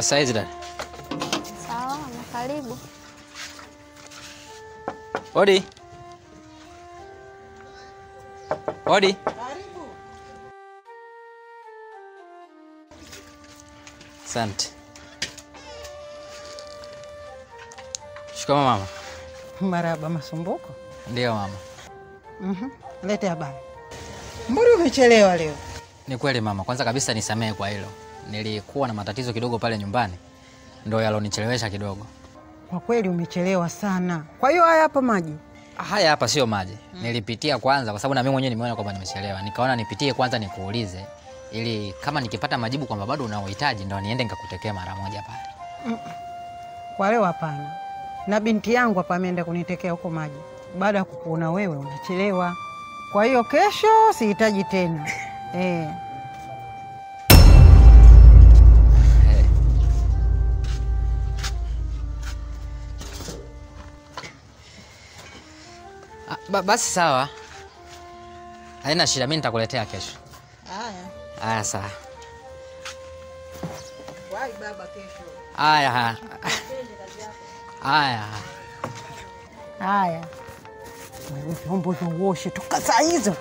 Saizi dada. Sawa, na karibu. Odi. Odi. Asante. Shikamoo mama. Maraba Masumbuko. Ndiyo mama. Mhm. Lete habari. Mbona umechelewa leo? Ni kweli mama, kwanza kabisa nisamehe kwa hilo. Nilikuwa na matatizo kidogo pale nyumbani, ndo yalonichelewesha kidogo. Kwa kweli umechelewa sana. Kwa hiyo haya hapa maji. Haya hapa sio maji, nilipitia kwanza kwa sababu na mimi mwenyewe nimeona kwamba nimechelewa, nikaona nipitie kwanza nikuulize, ili kama nikipata majibu kwamba bado unaohitaji ndo niende nikakutekea mara moja pale. Kwa leo hapana. Na binti yangu hapa ameenda kunitekea huko maji. Baada ya kukuona wewe unachelewa. Kwa hiyo kesho sihitaji tena. Eh. Ah, ba, basi sawa, haina shida, mimi nitakuletea kesho. Haya. Haya sawa. Wai baba kesho. Haya haya. Haya. Haya. Wewe vyombo vioshe toka saa hizo.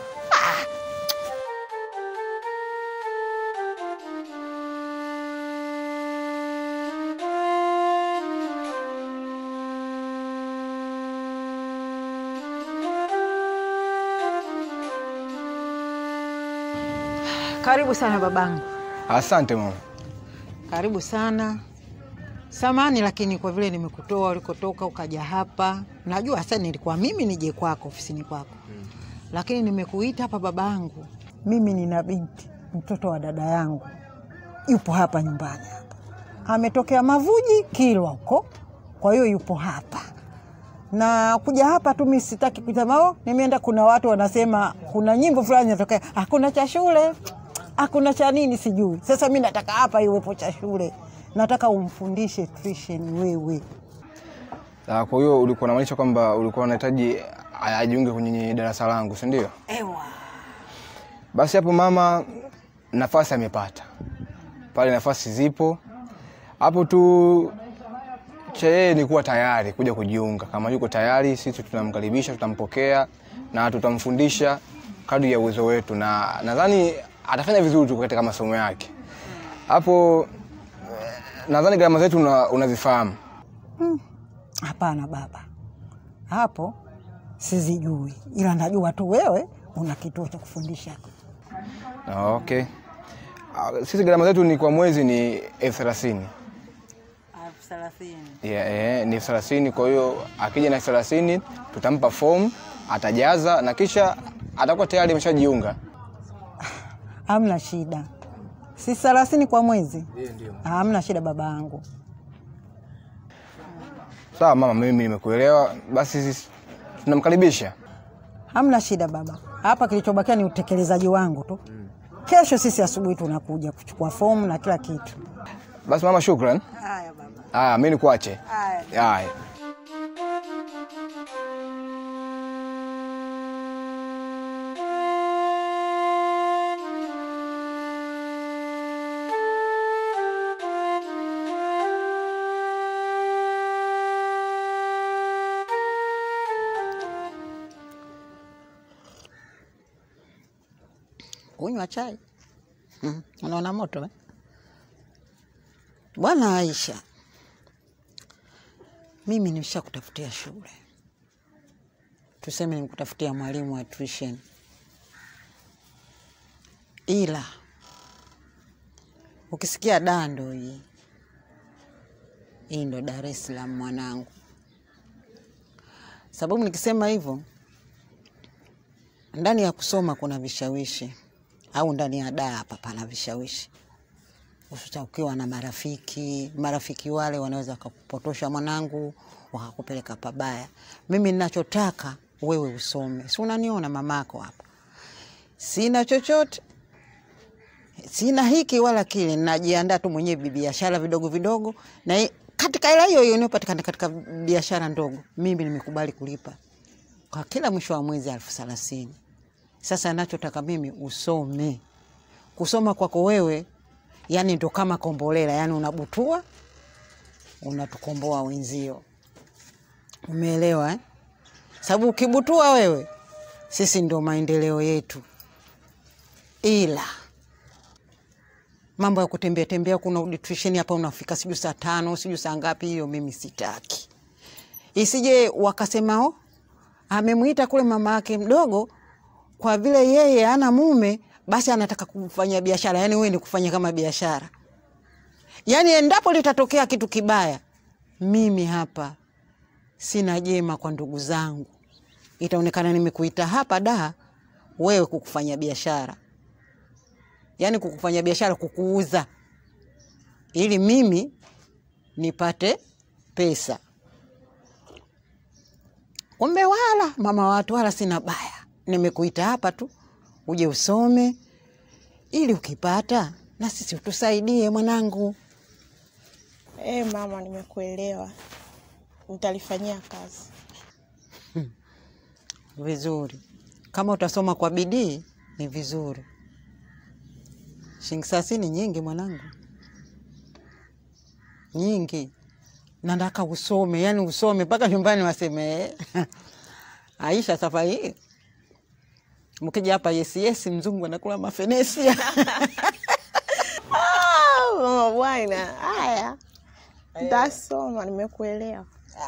Karibu sana babangu. Asante mama. Karibu sana. Samani lakini kwa vile nimekutoa ulikotoka ukaja hapa, najua sasa nilikuwa mimi nije kwako ofisini kwako mm. Lakini nimekuita hapa babangu, mimi nina binti mtoto wa dada yangu yupo hapa nyumbani hapa, ametokea Mavuji Kilwa huko, kwa hiyo yupo hapa na kuja hapa tu, mimi sitaki kusema oh, nimeenda. Kuna watu wanasema kuna nyimbo fulani inatokea, hakuna cha shule, hakuna cha nini, sijui. Sasa mi nataka hapa iwepo cha shule, nataka umfundishe tuition wewe. Ah, Kwa hiyo ulikuwa unamaanisha kwamba ulikuwa unahitaji a- ajiunge kwenye darasa langu, si ndio? Ewa, Basi hapo mama, nafasi amepata pale, nafasi zipo hapo tu, cha yeye ni kuwa tayari kuja kujiunga. Kama yuko tayari, sisi tunamkaribisha, tutampokea na tutamfundisha kadri ya uwezo wetu, na nadhani atafanya vizuri tu katika masomo yake. Hapo eh, nadhani gharama zetu una- unazifahamu. hapana baba, hapo sizijui, ila najua tu wewe una kituo cha kufundisha. Ah, Okay. Ah, Sisi gharama zetu ni kwa mwezi ni elfu thelathini. elfu thelathini. Yeah, eh, ni elfu thelathini. Kwa hiyo akija na elfu thelathini tutampa fomu, atajaza na kisha atakuwa tayari ameshajiunga. Hamna shida, si thelathini kwa mwezi? Hamna shida baba yangu. Sawa mama, mimi nimekuelewa. Basi sisi tunamkaribisha. Hamna shida baba, hapa kilichobakia ni utekelezaji wangu tu. Kesho sisi asubuhi tunakuja kuchukua fomu na kila kitu. Basi mama, shukran. Haya baba. Haya, mimi nikuache. Haya. Haya. Kunywa chai mm. Unaona moto eh? Bwana Aisha, mimi nimeshakutafutia shule, tuseme nimekutafutia mwalimu wa tuition, ila ukisikia dando hii hii ndo Dar es Salaam mwanangu. Sababu nikisema hivyo, ndani ya kusoma kuna vishawishi au ndani ya daa hapa pana vishawishi, hususa ukiwa na marafiki. Marafiki wale wanaweza wakakupotosha mwanangu, wakakupeleka pabaya. Mimi ninachotaka wewe usome, si unaniona mamako hapa, sina chochote, sina hiki wala kile, najiandaa tu mwenyewe biashara vidogo vidogo, na i- katika hela hiyo hiyo inayopatikana katika biashara ndogo, mimi nimekubali kulipa kwa kila mwisho wa mwezi elfu thelathini. Sasa nachotaka mimi usome. Kusoma kwako wewe yaani ndo kama kombolela, yaani unabutua unatukomboa wenzio. Umeelewa eh? Sababu ukibutua wewe, sisi ndo maendeleo yetu, ila mambo ya kutembea tembea, kuna nutrition hapa, unafika sijui saa tano sijui saa ngapi, hiyo mimi sitaki. Isije wakasema oh, amemwita kule mama yake mdogo, kwa vile yeye ana mume, basi anataka kufanya biashara. Yani wewe ni kufanya kama biashara. Yani endapo litatokea kitu kibaya, mimi hapa sina jema kwa ndugu zangu, itaonekana nimekuita hapa da wewe kukufanya biashara, yani kukufanya biashara, kukuuza ili mimi nipate pesa. Kumbe wala mama watu, wala sina baya, nimekuita hapa tu uje usome, ili ukipata na sisi utusaidie mwanangu. Eh, mama, nimekuelewa, nitalifanyia kazi. Vizuri, kama utasoma kwa bidii ni vizuri. Shilingi thelathini nyingi mwanangu, nyingi. Nataka usome, yani usome mpaka nyumbani waseme "Eh, Aisha, safari hii mkija hapa yesi yesi, mzungu anakula mafenesi Ah, mama bwana, haya ntasoma, nimekuelewa.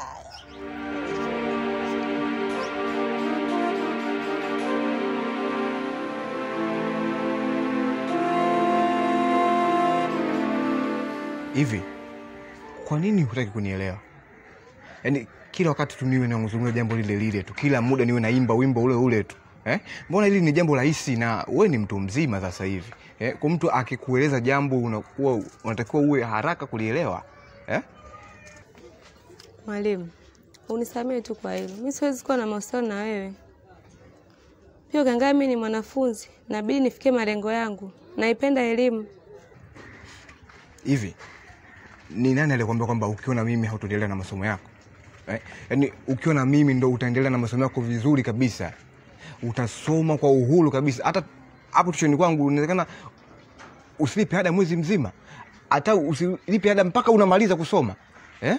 hivi kwa nini hutaki kunielewa yaani kila wakati tu niwe nazungumza jambo lile lile tu kila muda niwe naimba wimbo ule ule tu eh? mbona hili ni jambo rahisi na we ni mtu mzima sasa hivi eh? kwa mtu akikueleza jambo unakuwa unatakiwa uwe haraka kulielewa eh? Mwalimu, unisamehe tu kwa hilo. Mi siwezi kuwa na mahusiano na wewe. Pia ukiangalia mi ni mwanafunzi, nabidi nifikie malengo yangu. Naipenda elimu. hivi ni nani alikwambia kwamba ukiwa na mimi hautaendelea na masomo yako eh? yaani ukiwa na mimi ndo utaendelea na masomo yako vizuri kabisa utasoma kwa uhuru kabisa hata hapo tushoni kwangu inawezekana usilipe ada mwezi mzima hata usilipe ada mpaka unamaliza kusoma eh?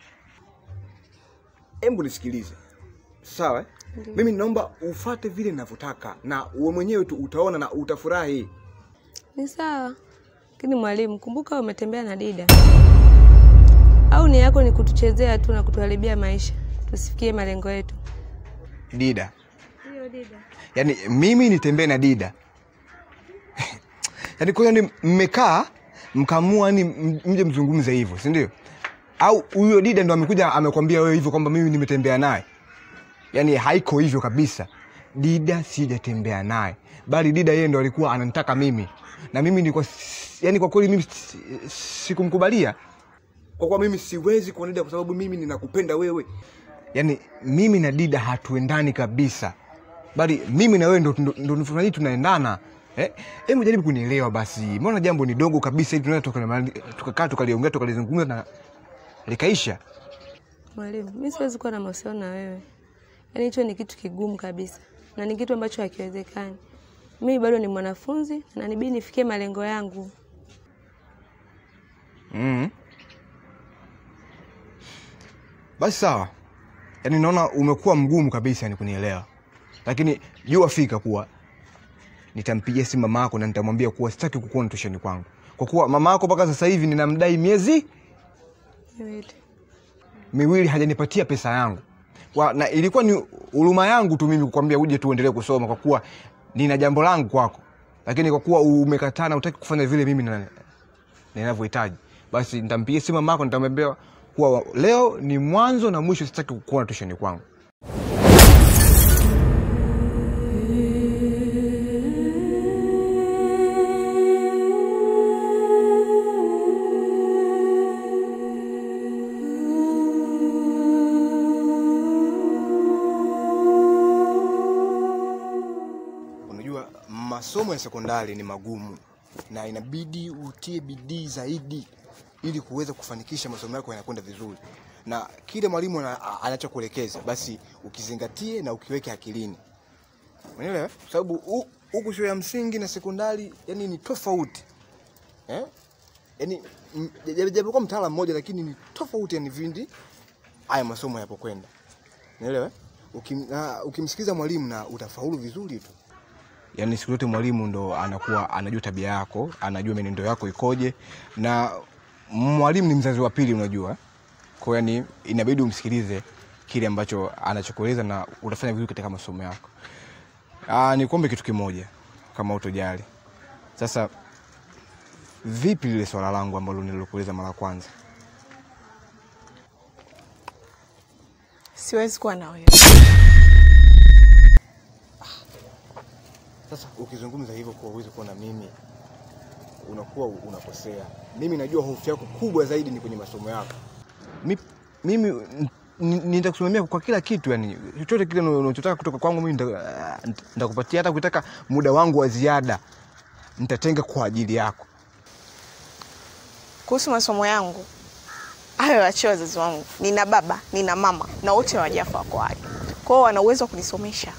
Hebu nisikilize sawa eh? mimi naomba ufate vile ninavyotaka na uwe mwenyewe tu utaona na utafurahi Ni sawa, lakini mwalimu, kumbuka wewe umetembea na Dida. Au nia yako ni kutuchezea tu na kutuharibia maisha, tusifikie malengo yetu? dida Hiyo Dida. yaani mimi nitembee na dida yaani kwa hiyo ni mmekaa mkamua ni mje mzungumze hivyo si ndio au huyo dida ndo amekuja amekwambia wewe hivyo kwamba mimi nimetembea naye yaani haiko hivyo kabisa dida sijatembea naye bali dida yeye ndo alikuwa ananitaka mimi na mimi nilikuwa si- yaani kwa kweli mimi si- sikumkubalia kwa kuwa mimi siwezi kuwa na dida kwa sababu mimi ninakupenda wewe yaani mimi na dida hatuendani kabisa bali mimi na wewe ndo, ndo, ndo, ndo tunaendana eh? Hebu jaribu kunielewa basi, mbona jambo ni dogo kabisa hili tunaweza tukakaa tuka tukaliongea tukalizungumza na likaisha. Mwalimu, mi siwezi kuwa na mahusiano na wewe. Yaani hicho ni kitu kigumu kabisa, na ni kitu ambacho hakiwezekani. Mimi bado ni mwanafunzi na nibidi nifikie malengo yangu. mm Basi sawa, yaani naona umekuwa mgumu kabisa ni kunielewa, lakini jua fika kuwa nitampigia simu mama yako na nitamwambia kuwa sitaki kukuona tusheni kwangu, kwa kuwa mama yako mpaka sasa hivi ninamdai miezi Niwete. miwili hajanipatia pesa yangu kwa, na ilikuwa ni huruma yangu tu mimi kukwambia uje tu uendelee kusoma kwa kuwa nina jambo langu kwako, lakini kwa kuwa umekataa na utaki kufanya vile mimi na- ninavyohitaji, basi nitampigia simu mamako, nitamwambia kuwa leo ni mwanzo na mwisho, sitaki kukuona tusheni kwangu. Unajua masomo ya sekondari ni magumu na inabidi utie bidii zaidi ili kuweza kufanikisha masomo yako yanakwenda vizuri, na kile mwalimu ana- anachokuelekeza basi ukizingatie na ukiweke akilini, unaelewa? Kwa sababu hu- huku shule ya msingi na sekondari yani ni tofauti eh? yani japokuwa mtaala mmoja lakini ni tofauti yani vindi haya masomo yapokwenda naelewa Ukim, na, ukimsikiza mwalimu na utafaulu vizuri tu yani siku zote mwalimu ndo anakuwa anajua tabia yako anajua menendo yako ikoje na mwalimu ni mzazi wa pili unajua kwa yani inabidi umsikilize kile ambacho anachokueleza na utafanya vizuri katika masomo yako Aa, nikuombe kitu kimoja kama utojali sasa vipi lile swala langu ambalo nililokueleza mara ya kwanza Siwezi kuwa na wewe. Sasa ukizungumza hivyo kwa uwezi kuwa na mimi, unakuwa unakosea. Mimi najua hofu yako kubwa zaidi ni kwenye masomo yako. Mi, mimi n- n- nitakusimamia kwa kila kitu, yani chochote kile unachotaka kutoka kwangu mimi nita- nita- nitakupatia. Hata ukitaka muda wangu wa ziada nitatenga kwa ajili yako. Kuhusu masomo yangu, hayo wachie wazazi wangu. Nina baba, nina mama na wote hawajafa wako hai, kwa hiyo wana uwezo wa kunisomesha.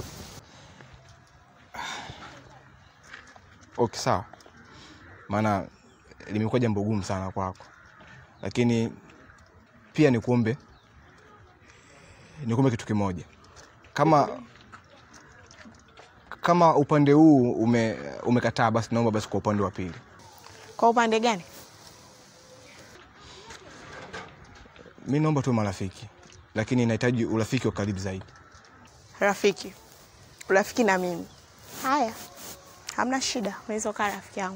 Okay, sawa, maana limekuwa jambo gumu sana kwako, lakini pia nikuombe nikuombe kitu kimoja, kama kama upande huu ume, umekataa basi naomba basi kwa upande wa pili. Kwa upande gani? Mi naomba tu marafiki, lakini nahitaji urafiki wa karibu zaidi. Rafiki, urafiki na mimi. Haya, hamna shida, unaweza ukaa rafiki yangu.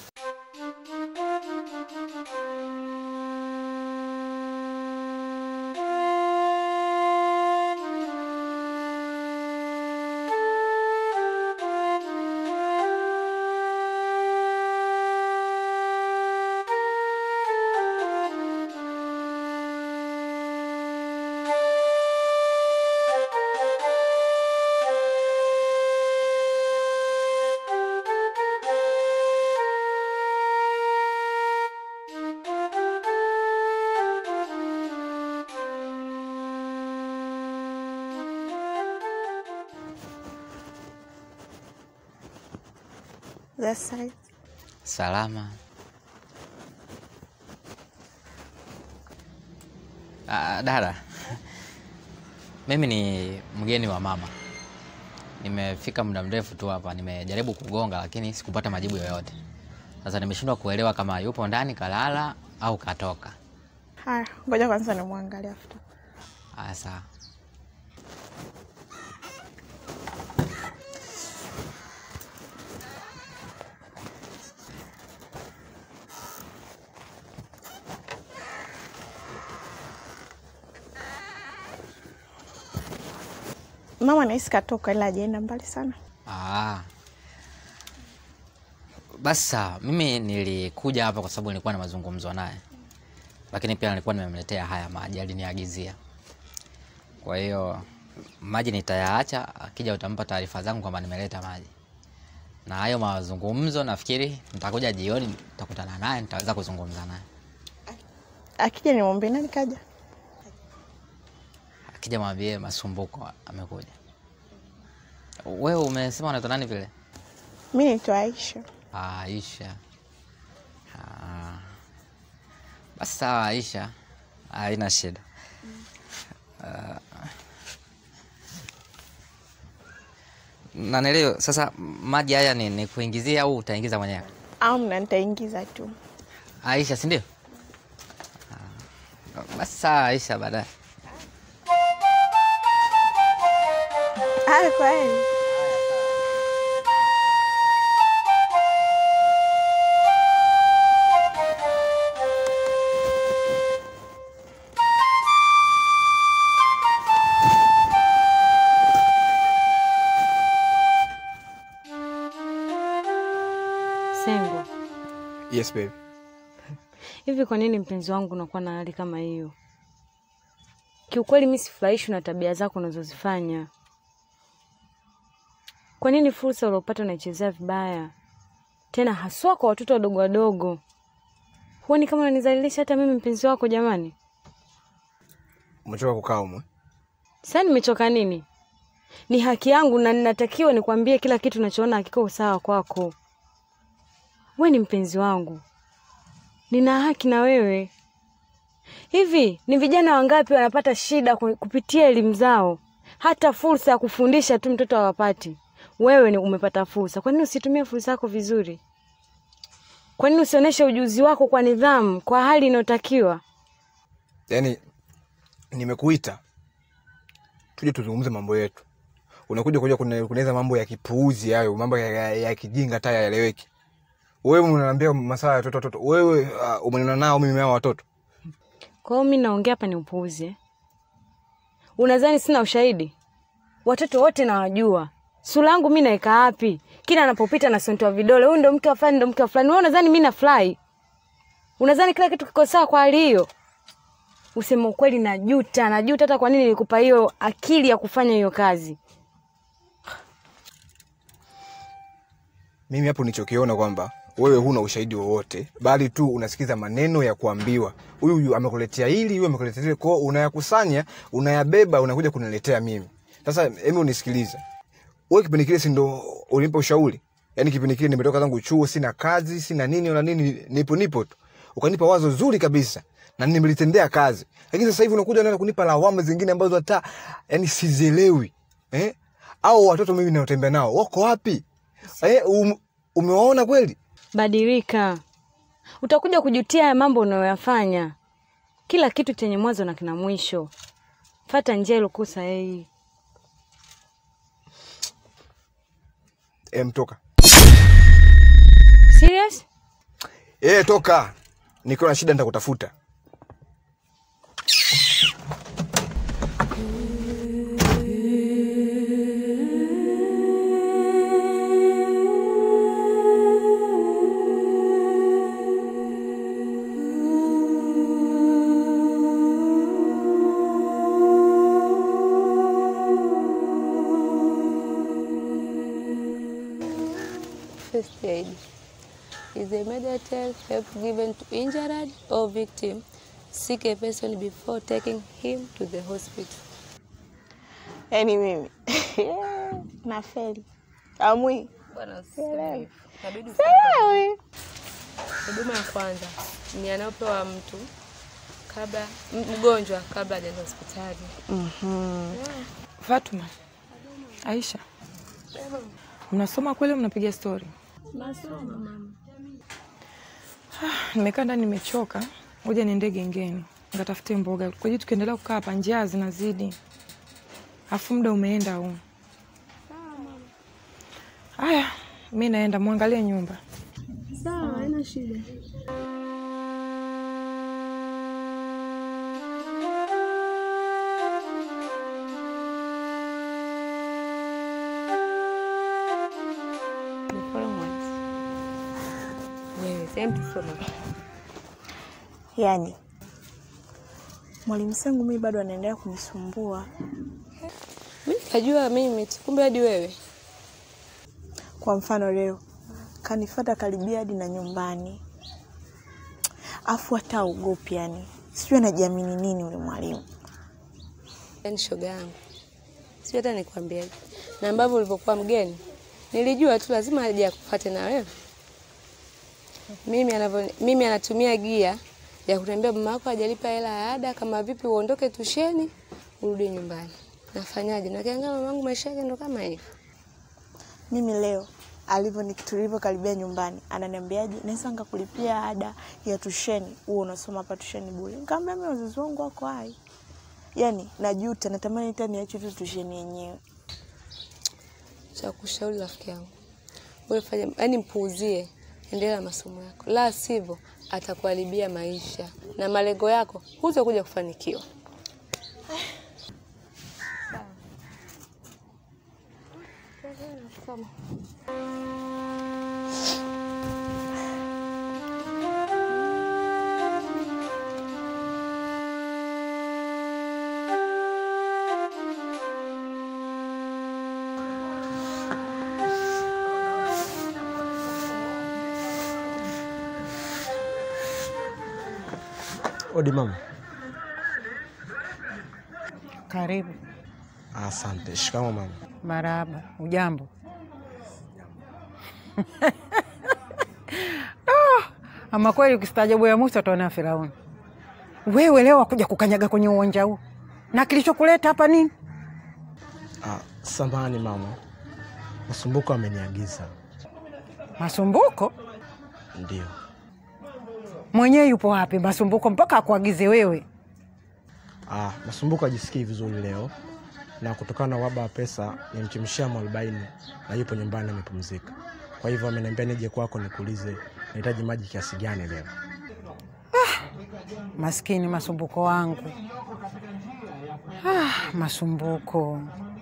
That side. Salama. Ah, dada, mimi ni mgeni wa mama. Nimefika muda mrefu tu hapa, nimejaribu kugonga lakini sikupata majibu yoyote. Sasa nimeshindwa kuelewa kama yupo ndani kalala au katoka. Haya, ngoja kwanza nimwangalie afuta. Ah, sawa. Mama nahisi katoka, ila hajaenda mbali sana. Ah. Basi sawa, mimi nilikuja hapa kwa sababu nilikuwa na mazungumzo naye, lakini pia nilikuwa nimemletea haya maji, aliniagizia. Kwa hiyo maji nitayaacha, akija utampa taarifa zangu kwamba nimeleta maji, na hayo mazungumzo nafikiri nitakuja jioni, nitakutana naye, nitaweza kuzungumza naye. Akija nimwambie nani kaja. Akija mwambie Masumbuko amekuja. Wewe umesema unaitwa nani vile? Mi naitwa Aisha. Ah, Aisha. Ah. Basi sawa Aisha, haina shida. Ah. Na nilio sasa, maji haya ni, ni kuingizia au utaingiza mwenyewe? Amna, nitaingiza tu. Aisha, si ndio? Ah. Basi sawa Aisha, baadaye. Haya, kwa heri. Sengo, Yes baby. hivi kwa nini mpenzi wangu unakuwa na hali kama hiyo? Kiukweli mi sifurahishwi na tabia zako unazozifanya. Kwa nini fursa uliopata unaichezea vibaya, tena haswa kwa watoto wadogo wadogo? Huoni kama unanizalilisha hata mimi mpenzi wako? Jamani, Umechoka kukaa umwe? sasa nimechoka nini? Ni haki yangu na ninatakiwa nikwambie kila kitu nachoona hakiko sawa kwako. We ni mpenzi wangu, nina haki na wewe. Hivi ni vijana wangapi wanapata shida ku- kupitia elimu zao, hata fursa ya kufundisha tu mtoto hawapati? Wewe ni umepata fursa, kwa nini usitumie fursa yako vizuri? Kwa nini usionyeshe ujuzi wako kwa nidhamu, kwa hali inayotakiwa? yaani nimekuita tuje tuzungumze mambo yetu unakuja kuja kune- kunaweza mambo ya kipuuzi hayo mambo ya, ya, ya kijinga hata yaeleweki wewe unaniambia masaa ya watoto watoto wewe uh, umenena nao mimi hao watoto Kwa hiyo mi naongea hapa ni upuuzi eh? Unadhani sina ushahidi? Watoto wote nawajua, sura yangu mi naeka wapi? Kila anapopita nasontoa vidole, huyu ndo mke wa fulani, ndo mke wa fulani. Wewe unadhani mi nafurahi? Unadhani kila kitu kiko sawa kwa hali hiyo? Useme ukweli, najuta, najuta hata kwa nini nilikupa hiyo akili ya kufanya hiyo kazi. mimi hapo nichokiona kwamba wewe huna ushahidi wowote bali tu unasikiza maneno ya kuambiwa huyu huyu amekuletea hili huyu amekuletea hili kwao unayakusanya unayabeba unakuja kuniletea mimi sasa hebu unisikilize wewe kipindi kile si ndo ulinipa ushauri yaani kipindi kile nimetoka zangu chuo sina kazi sina nini wala nini nipo nipo tu ukanipa wazo zuri kabisa na nimelitendea kazi lakini sasa hivi unakuja unaanza kunipa lawama zingine ambazo hata yani sizielewi eh? au watoto mimi naotembea nao wako wapi eh, um, umewaona kweli Badilika, utakuja kujutia haya mambo unayoyafanya. Kila kitu chenye mwanzo na kina mwisho. Fata njia ilokuwa sahihi. em toka Serious? eh toka nikiwa na shida nitakutafuta First aid is the immediate help given to injured or victim. Seek a person before taking him to the hospital. yaani mimi nafeli amwi Bwana Sielewi. Inabidi Sielewi. Huduma ya kwanza ni anayopewa mtu kabla m- mgonjwa kabla hajaenda hospitali. Fatuma, Aisha, mnasoma kweli? au Mnapiga stori? Nimekaa ndani nimechoka, ngoja niende gengeni nikatafute mboga, kwaji tukiendelea kukaa hapa njaa zinazidi, afu muda umeenda huu. Haya, mi naenda, mwangalie nyumba. Sawa, haina shida. The following ones. Yes, empty stomach. yaani mwalimu sangu mimi bado anaendelea kunisumbua Mimi nikajua mimi tu, kumbe hadi wewe. kwa mfano leo kanifata karibia hadi na nyumbani afu hata aogopi yani sijui anajiamini nini yule mwalimu Yaani shoga yangu, sio hata nikwambiaje, na ambavyo ulivyokuwa mgeni nilijua tu lazima aje akufuate na wewe. Mimi anavyo, mimi anatumia gia ya kutembea, mama yako hajalipa hela ya ada, kama vipi uondoke tusheni urudi nyumbani. Nafanyaje? Na kiangalia mamangu maisha yake ndo kama hivyo. mimi leo alivyo ni- tulivyokaribia nyumbani ananiambiaje naweza nikakulipia ada ya tusheni huo unasoma hapa tusheni bure nikamwambia mimi wazazi wangu wako hai yani najuta natamani hata niache tu tusheni yenyewe Cha kushauri rafiki yangu, wewe fanya, yani mpuuzie, endelea na masomo yako, la sivyo atakuharibia maisha na malengo yako, hutakuja kufanikiwa. Odi mama. Karibu. Asante. Shikamo mama. Marahaba. Ujambo? Ah, Ama kweli ukistaajabu ya Musa utaona Firauni. Wewe leo wakuja kukanyaga kwenye uwanja huu, na kilichokuleta hapa nini? Ah, samahani mama, Masumbuko ameniagiza. Masumbuko Ndio. mwenyewe yupo wapi? Masumbuko mpaka akuagize wewe? Ah, Masumbuko ajisikii vizuri leo na kutokana na uhaba wa pesa nimchemshia mwarobaini na yupo nyumbani amepumzika. Kwa hivyo ameniambia nije kwako nikuulize nahitaji maji kiasi gani leo. Maskini Masumbuko wangu. Ah, Masumbuko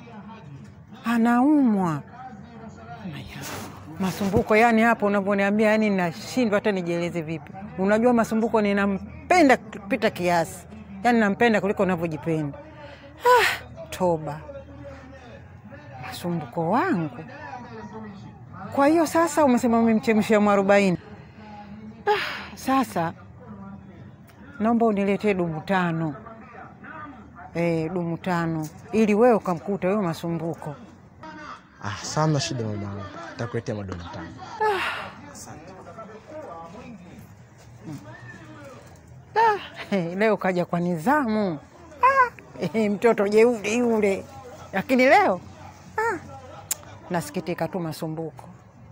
anaumwa. Masumbuko yani, hapo unavyoniambia, yani nashindwa hata nijieleze vipi. Unajua Masumbuko ninampenda kupita kiasi, yani nampenda kuliko unavyojipenda. Ah, toba Masumbuko wangu. Kwa hiyo sasa umesema umemchemshia mwarobaini. Ah, sasa naomba uniletee dumu tano e, dumu tano ili wewe ukamkuta huyo Masumbuko. Ah, sawa, mna shida mamangu, nitakuletea madola tano. Ah, eh, leo kaja kwa nizamu ah, eh, mtoto jeuri yule, lakini leo ah, nasikitika tu Masumbuko.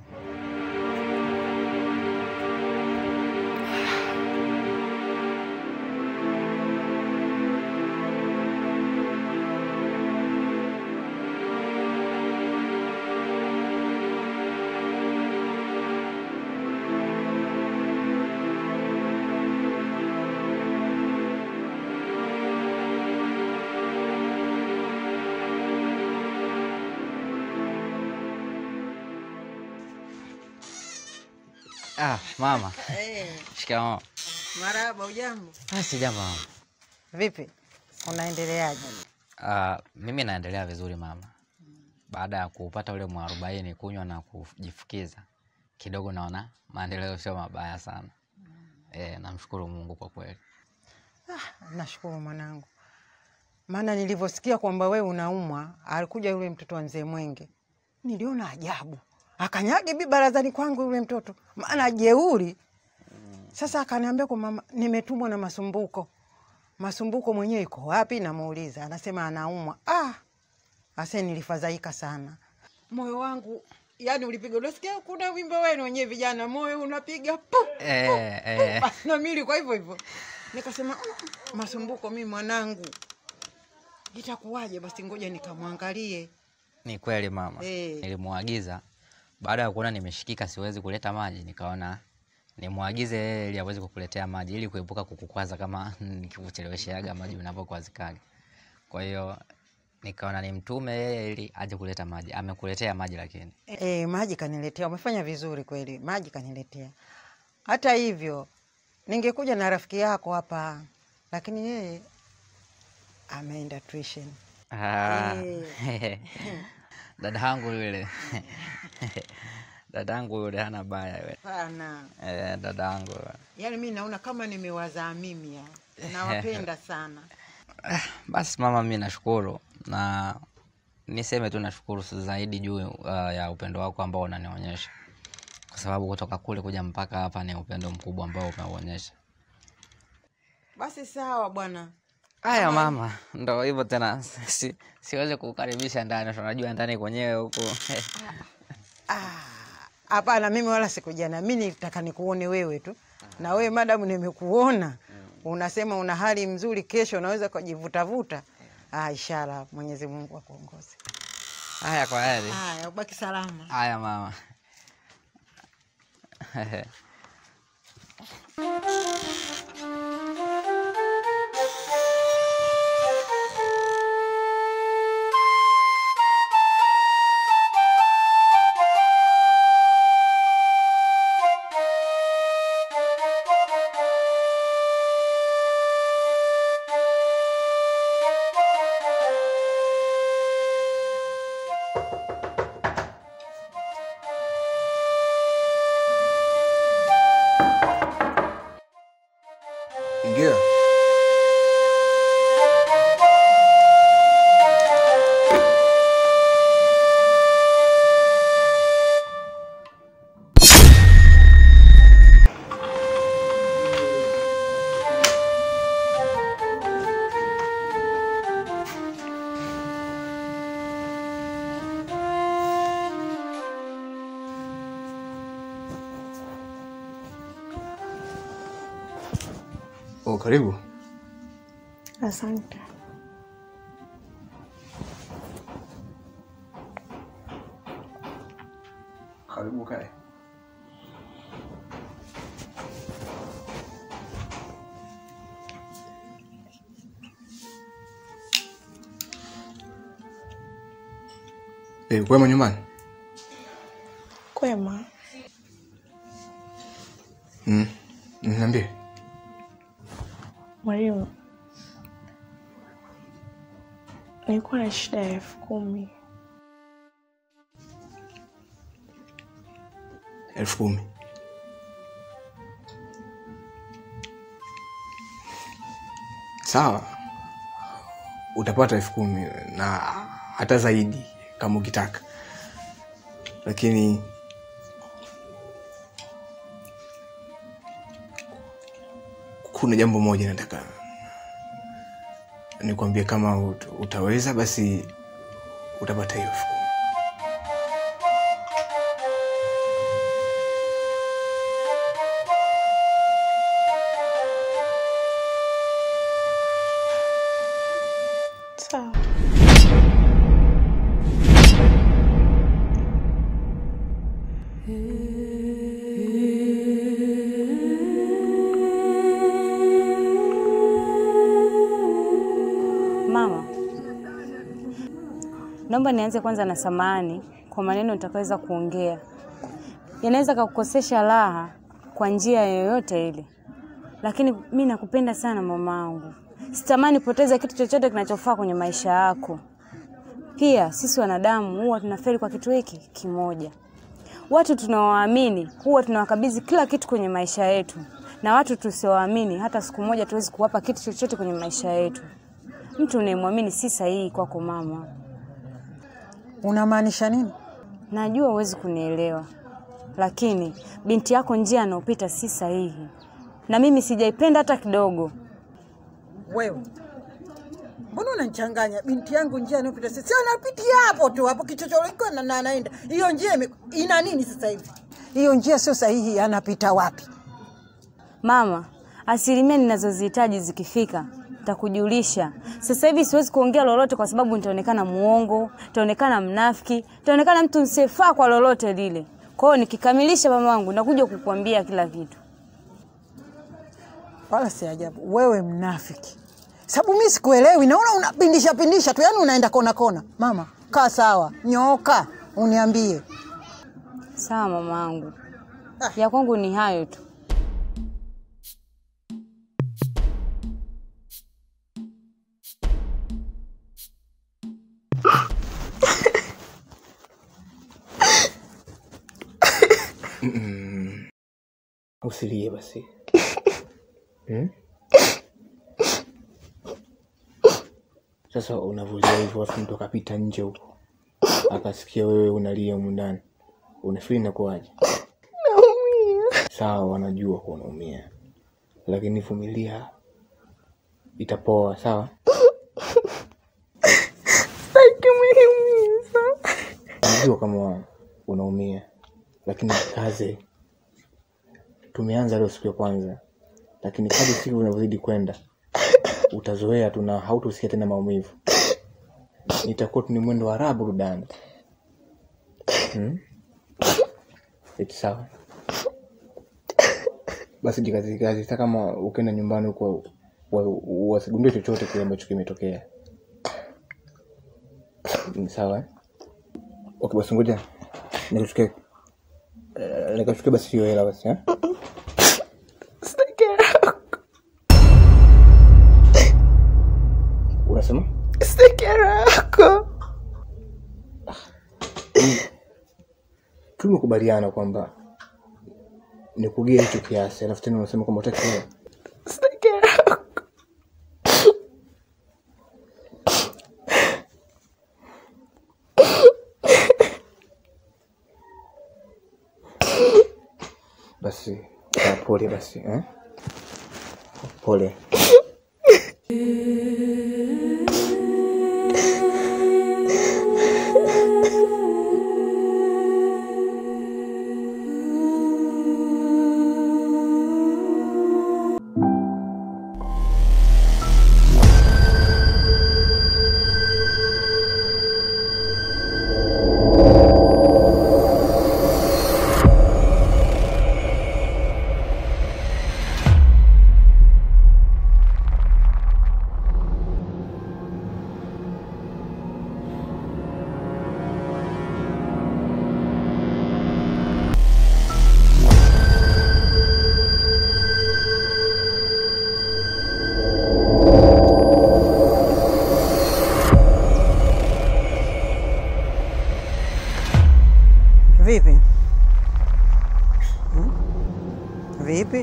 Ah, mama. Shikamoo. Marahaba, ujambo? Ah, si jambo mama. Vipi, unaendeleaje? Ah, mimi naendelea vizuri mama. Baada ya kupata ule mwarobaini kunywa na kujifukiza kidogo, naona maendeleo sio mabaya sana. Eh, namshukuru Mungu kwa kweli. Nashukuru mwanangu, maana nilivyosikia kwamba wewe unaumwa, alikuja yule mtoto wa mzee Mwenge, niliona ajabu, akanyage bi barazani kwangu yule mtoto, maana jeuri. Sasa akaniambia kwa mama, nimetumwa na Masumbuko. Masumbuko mwenyewe iko wapi? Namuuliza, anasema anaumwa. Ah, ase nilifadhaika sana, moyo wangu yani ulipiga. Unasikia kuna wimbo wenu wenyewe vijana, moyo unapiga pu Eh, eh. basi na mimi kwa hivyo hivyo nikasema "Mm, Masumbuko, mi mwanangu itakuwaje? Basi ngoja nikamwangalie. Ni kweli mama. Eh. Nilimwagiza baada ya kuona nimeshikika siwezi kuleta maji, nikaona nimwagize yeye ili aweze kukuletea maji ili kuepuka kukukwaza kama nikikuchelewesheaga maji unapokwazikaga. Kwa hiyo nikaona nimtume yeye ili aje kuleta maji. Amekuletea maji lakini. E, maji kaniletea. Umefanya vizuri kweli, maji kaniletea. Hata hivyo ningekuja na rafiki yako hapa, lakini yeye ameenda tuition. Ah, Eh. dada yangu yule dada yangu yule hana baya yule. Sana Eh, dada yangu yaani, mi naona kama nimewazaa mimi ya nawapenda sana. Basi mama, mi nashukuru na niseme tu nashukuru zaidi juu uh, ya upendo wako ambao unanionyesha, kwa sababu kutoka kule kuja mpaka hapa ni upendo mkubwa ambao umeuonyesha. Basi sawa bwana. Haya mama, ndo hivyo tena, si, siwezi kukaribisha ndani, tunajua ndani kwenyewe huku Hapana, mimi wala sikujana, mi nitaka nikuone wewe tu, na wewe madamu nimekuona unasema una hali mzuri, kesho unaweza kujivutavuta. Ah, ishara Mwenyezi Mungu akuongoze. haya. Kwa heri. Haya, ubaki salama. Haya mama. Oh, karibu. Asante. Karibu kae. Eh, kwema nyumbani? Kwema. Mm. Niambie. Mwalimu, nilikuwa na shida ya elfu kumi. elfu kumi. Sawa, utapata elfu kumi na hata zaidi kama ukitaka, lakini kuna jambo moja nataka nikwambie. Kama ut- utaweza, basi utapata hiyo elfu kumi. Sawa. Mama, naomba nianze kwanza na samahani kwa maneno nitakaweza kuongea, yanaweza kakukosesha raha kwa njia yoyote ile, lakini mi nakupenda sana mamangu, sitamani poteza kitu chochote kinachofaa kwenye maisha yako. Pia sisi wanadamu huwa tunafeli kwa kitu hiki kimoja. Watu tunaowaamini huwa tunawakabidhi kila kitu kwenye maisha yetu, na watu tusiowaamini hata siku moja tuwezi kuwapa kitu chochote kwenye maisha yetu. Mtu unayemwamini si sahihi kwako mama. Unamaanisha nini? Najua huwezi kunielewa, lakini binti yako njia anaopita si sahihi, na mimi sijaipenda hata kidogo. Wewe mbona unanichanganya? Binti yangu njia anayopita sasa, si anapitia hapo tu hapo kichochoriko na na anaenda hiyo njia ime- ina nini sasa hivi? Hiyo njia sio sahihi, anapita wapi? Mama, asilimia ninazozihitaji zikifika nitakujulisha. Sasa hivi siwezi kuongea lolote kwa sababu nitaonekana muongo, nitaonekana mnafiki, nitaonekana mtu msifaa kwa lolote lile. Kwa hiyo nikikamilisha mama wangu nakuja kukuambia kila kitu. Wala si ajabu wewe mnafiki, sababu mi sikuelewi, naona unapindisha pindisha tu, yani unaenda kona kona. Mama, kaa sawa, nyooka, uniambie. Sawa mama wangu, ya kwangu ni hayo tu. Mm. Usilie basi. Hmm? Sasa unavulia hivyo afu mtu akapita nje huko akasikia wewe unalia humu ndani, unafikiri inakuwaje? Sawa, wanajua kuwa unaumia, lakini vumilia, itapoa. Sawa, najua kama unaumia, lakini kaze. Tumeanza leo siku ya kwanza, lakini kadri siku unavyozidi kwenda utazoea tu na hautosikia tena maumivu. Itakuwa tu ni mwendo wa raha burudani. Hmm? Eti sawa. Basi jikazi kazi, hata kama ukienda nyumbani huko wa- wasigundue chochote kile ambacho kimetokea. Ni sawa eh? Okay, basi ngoja nikuchuke nikachuke basi hiyo hela basi eh? Unasema? Tumekubaliana kwamba nikugie hicho kiasi, alafu tena unasema kwamba utaki hela. Basi ah, pole basi eh? Pole. Vipi? Hmm? Vipi?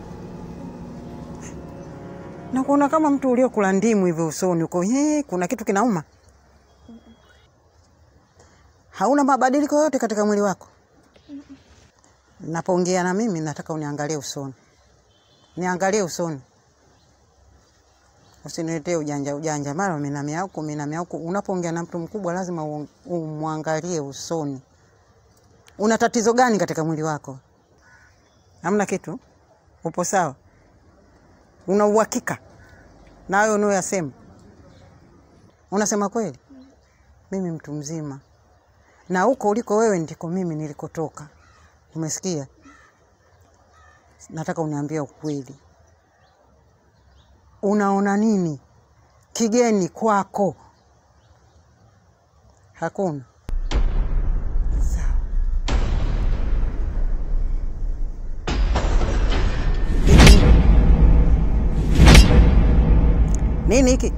Nakuona kama mtu uliokula ndimu hivi usoni uko, "Hee, kuna kitu kinauma? Hauna mabadiliko yote katika mwili wako? Napoongea na mimi nataka uniangalie usoni, niangalie usoni, usiniletee ujanja ujanja, mara umenamia huku umenamia huku. Unapoongea na mtu mkubwa lazima u- umwangalie usoni. Una tatizo gani katika mwili wako? Hamna kitu? Upo sawa? Una uhakika na hayo unayoyasema? Unasema kweli? Mimi mtu mzima, na huko uliko wewe ndiko mimi nilikotoka. Umesikia? Nataka uniambie ukweli. Unaona nini kigeni kwako? Hakuna. Sawa. Hiki. Nini hiki?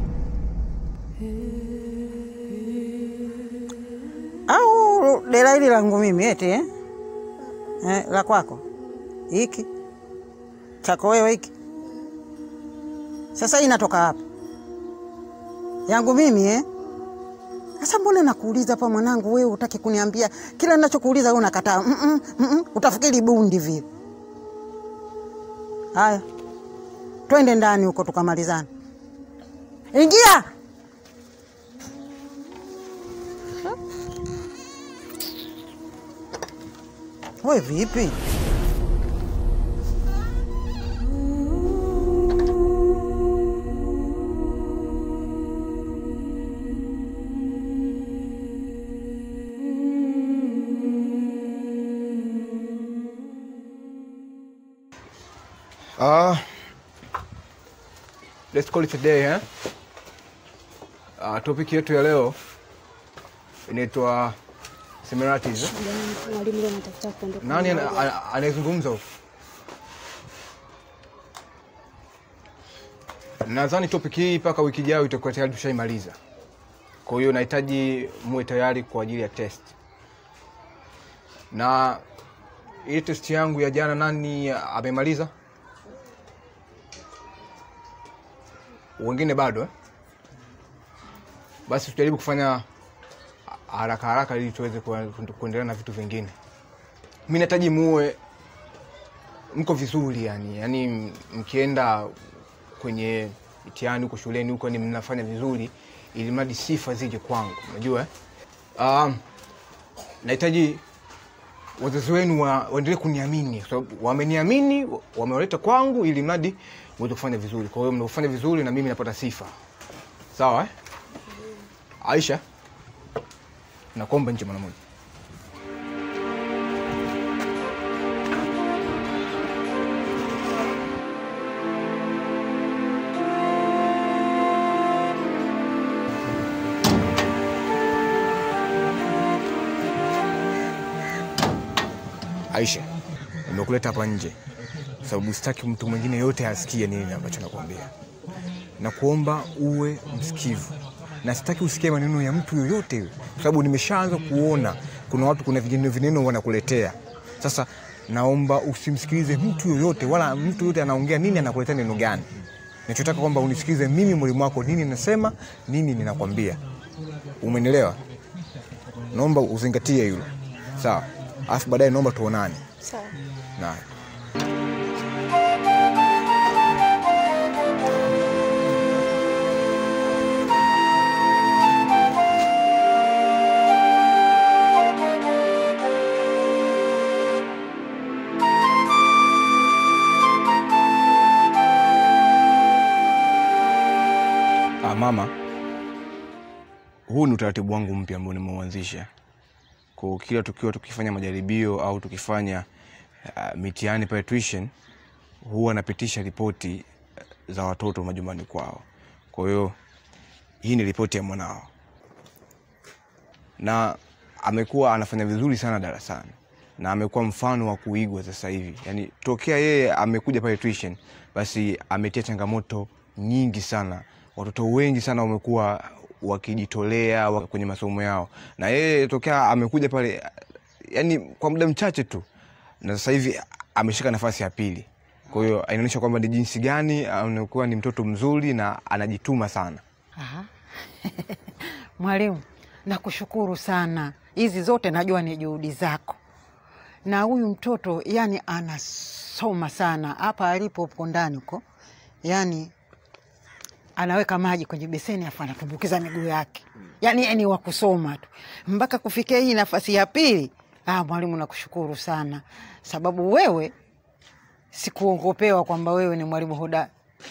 Au dela hili langu mimi eti eh? Eh, la kwako hiki chako wewe hiki sasa hii inatoka wapi? Yangu mimi eh? Sasa mbona nakuuliza hapa mwanangu, wewe utaki kuniambia kila ninachokuuliza wewe unakataa. Mm -mm, mm -mm, utafikiri bundi vile. Haya, twende ndani huko tukamalizane. Ingia. We vipi? Uh, let's call it a day eh? Uh, topic yetu ya leo inaitwa similarities. eh? Mwalimu leo natafuta kuondoka. Nani ana- ana- anayezungumza huko? Nadhani topic hii mpaka wiki ijayo itakuwa tayari tushaimaliza. Kwa hiyo nahitaji muwe tayari kwa ajili ya test. Na ile test yangu ya jana nani amemaliza? Wengine bado eh? Basi tujaribu kufanya haraka haraka ili tuweze kue- kuendelea na vitu vingine. Mi nahitaji muwe mko vizuri yani, yani mkienda kwenye mitihani huko shuleni huko ni mnafanya vizuri, ili mradi sifa zije kwangu, unajua eh? Um, nahitaji wazazi wenu wa- waendelee kuniamini kwa sababu wameniamini, wamewaleta kwangu ili mradi uweze kufanya vizuri. Kwa hiyo mnapofanya vizuri na mimi napata sifa, sawa eh? Aisha, nakuomba nje mara moja. Aisha, nimekuleta hapa nje sababu sitaki mtu mwingine yote asikie nini ambacho nakwambia. Nakuomba uwe msikivu na sitaki usikie maneno ya mtu yoyote yule, kwa sababu nimeshaanza kuona kuna watu, kuna vineno vineno wanakuletea. Sasa naomba usimsikilize mtu yoyote, wala mtu yoyote anaongea nini, anakuletea neno gani. Nachotaka kwamba unisikilize mimi, mwalimu wako, nini nasema, nini ninakwambia. Umenielewa? Naomba uzingatie hilo, sawa? Alafu baadaye naomba tuonane. Sawa. Naye. Ah, mama, huu ni utaratibu wangu mpya ambao nimeuanzisha kwa kila tukiwa tukifanya majaribio au tukifanya uh, mitihani pale tuition, huwa napitisha ripoti uh, za watoto majumbani kwao. Kwa hiyo hii ni ripoti ya mwanao, na amekuwa anafanya vizuri sana darasani na amekuwa mfano wa kuigwa sasa hivi. Yani tokea yeye amekuja pale tuition, basi ametia changamoto nyingi sana. Watoto wengi sana wamekuwa wakijitolea wa- kwenye masomo yao, na yeye tokea amekuja pale yani kwa muda mchache tu na sasa hivi ameshika nafasi ya pili kwa hiyo inaonyesha kwamba ni jinsi gani anakuwa ni mtoto mzuri na anajituma sana Aha. Mwalimu, nakushukuru sana. Hizi zote najua ni juhudi zako, na huyu mtoto yani anasoma sana hapa alipo huko ndani huko, yani anaweka maji kwenye beseni afu anatumbukiza miguu yake, yani yani wa kusoma tu mpaka kufikia hii nafasi ya pili. Ah, mwalimu, nakushukuru sana sababu wewe sikuongopewa kwamba wewe ni mwalimu hodari.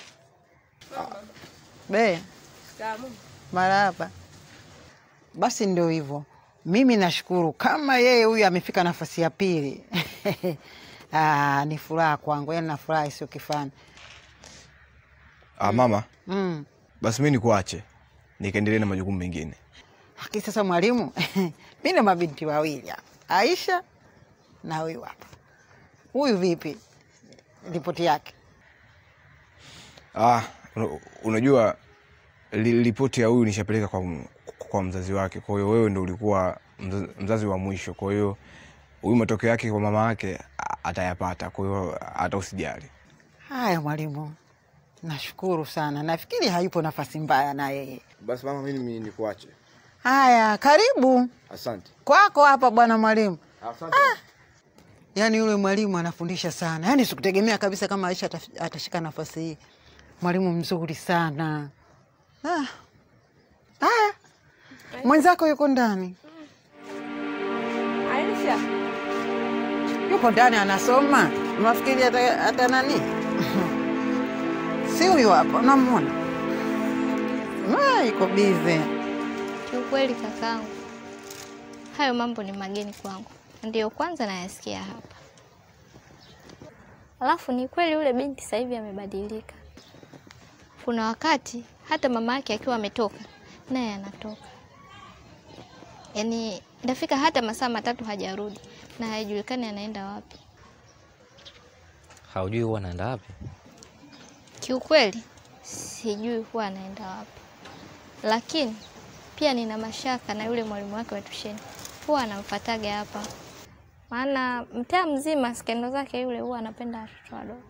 Be, marahaba. Basi ndio hivyo, mimi nashukuru kama yeye huyu amefika nafasi ya pili. Ah, ni furaha kwangu, yani na furaha isiyo kifani. ah, mama Mm. basi mi nikuache nikaendelee na majukumu mengine Lakini sasa mwalimu, mi na mabinti wawili hapa, Aisha na huyu hapa. Huyu vipi ripoti yake? ah, una- unajua li- ripoti ya huyu nishapeleka kwa, m- kwa mzazi wake kwa hiyo wewe ndo ulikuwa mzazi, mzazi wa mwisho kwa hiyo huyu matokeo yake kwa mama yake a- atayapata kwa hiyo hata usijali Haya mwalimu, nashukuru sana. Nafikiri hayupo nafasi mbaya na yeye. basi mama mimi nikuache Haya, karibu asante kwako hapa bwana mwalimu. asante Yaani yule mwalimu anafundisha sana, yaani sikutegemea kabisa kama Aisha ataf- atashika nafasi hii. Mwalimu mzuri sana. Ah. Haya, mwenzako yuko ndani, Aisha, yupo ndani anasoma. Unafikiri hata, hata nani? si huyu hapa, unamwona? Ah, iko bize. Kiukweli kakangu, hayo mambo ni mageni kwangu, ndiyo kwanza nayasikia hapa. Alafu ni kweli yule binti sasa hivi amebadilika. Kuna wakati hata mama yake akiwa ametoka naye anatoka, yaani inafika hata masaa matatu hajarudi na haijulikani anaenda wapi. Haujui huwa anaenda wapi? Kiukweli sijui huwa anaenda wapi, lakini pia nina mashaka na yule mwalimu wake wa tusheni, huwa anamfataga hapa, maana mtaa mzima skendo zake yule huwa anapenda watoto wadogo.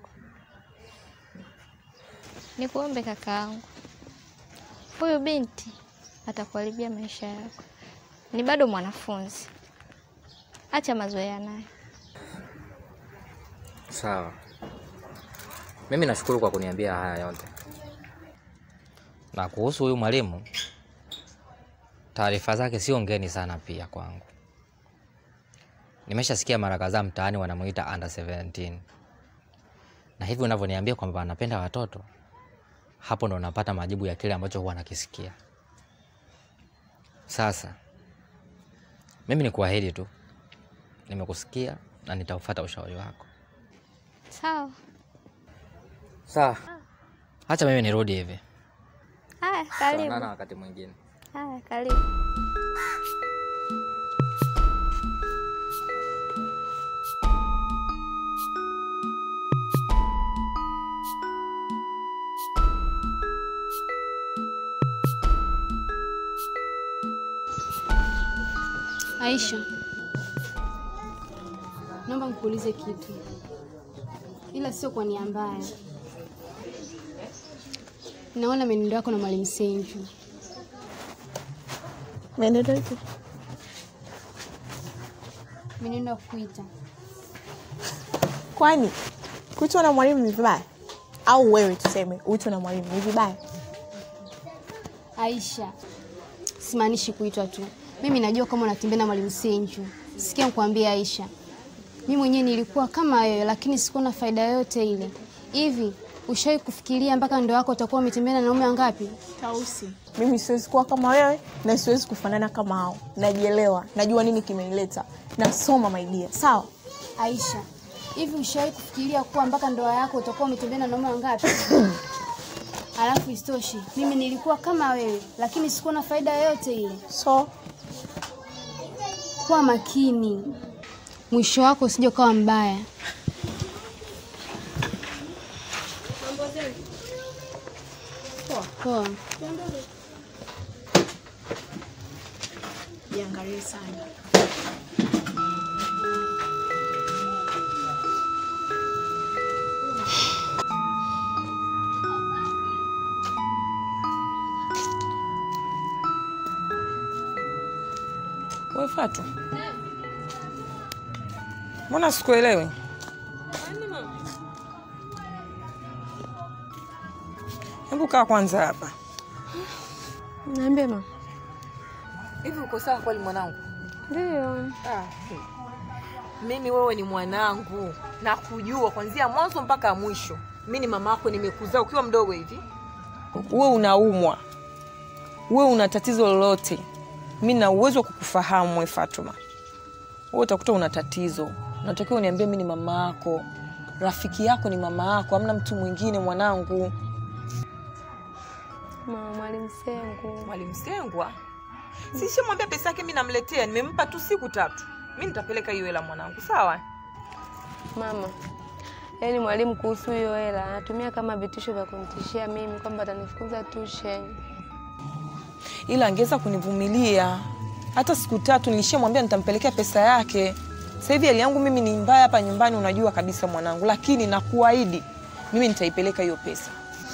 Nikuombe kakaangu, huyu binti atakuharibia maisha yako, ni bado mwanafunzi, acha mazoea naye. Sawa, mimi nashukuru kwa kuniambia haya yote. Na kuhusu huyu mwalimu, taarifa zake sio ngeni sana pia kwangu. Nimeshasikia mara kadhaa mtaani wanamuita under 17 na hivi unavyoniambia kwamba anapenda watoto, hapo ndo napata majibu ya kile ambacho huwa nakisikia. Sasa mimi ni kuahidi tu, nimekusikia na nitaufuata ushauri wako. Sawa, Sawa, hacha mimi nirudi hivi. haya, Tutaonana karibu. wakati mwingine. Haya, karibu. Aisha, naomba nikuulize kitu, ila sio kwa nia mbaya. Naona mwenendo wako na mwalimu Senju. Mwenendo ipi? Mwenendo wa kuita Kwani kuitwa na mwalimu ni vibaya? Au wewe tuseme uitwe na mwalimu ni vibaya? Aisha, simaanishi kuitwa tu. Mimi najua kama unatembea na mwalimu Senju. Sikia nikwambie Aisha, mimi mwenyewe nilikuwa kama wewe, lakini sikuwa na faida yoyote ile. Hivi ushawahi kufikiria mpaka ndoa yako utakuwa umetembea na wanaume wangapi? Tausi, mimi siwezi kuwa kama wewe na siwezi kufanana kama hao. Najielewa, najua nini kimenileta, nasoma maidia. Sawa, Aisha, hivi ushawahi kufikiria kuwa mpaka ndoa yako utakuwa umetembea na wanaume wangapi? Alafu isitoshe, mimi nilikuwa kama wewe, lakini sikuwa na faida yoyote ile. so Kuwa makini, mwisho wako usije ukawa mbaya. Poa. jiangalie sana. Fatu, mbona sikuelewi? Hebu kaa kwanza hapa. Niambie mama. Hivi uko sawa kweli mwanangu? Ndio. Ah, mimi wewe ni mwanangu na kujua kuanzia mwanzo mpaka mwisho. Mi ni mama yako, nimekuzaa ukiwa mdogo hivi. Wewe unaumwa, wewe una tatizo lolote, mi na uwezo wa kukufahamu we Fatuma. Wewe utakuta una tatizo, unatakiwa uniambie, mi ni mama yako, rafiki yako ni mama yako, hamna mtu mwingine mwanangu. Mama Mwalimu Sengu. Mwalimu Sengwa sishamwambia pesa yake mi namletea, nimempa tu siku tatu. Mi nitapeleka hiyo hela mwanangu, sawa? Mama, yaani mwalimu kuhusu hiyo hela anatumia kama vitisho vya kunitishia mimi kwamba atanifukuza tuition. Ila angeweza kunivumilia hata siku tatu, nilishamwambia nitampelekea pesa yake. Sasa hivi hali yangu mimi ni mbaya hapa nyumbani, unajua kabisa mwanangu, lakini nakuahidi mimi nitaipeleka hiyo pesa.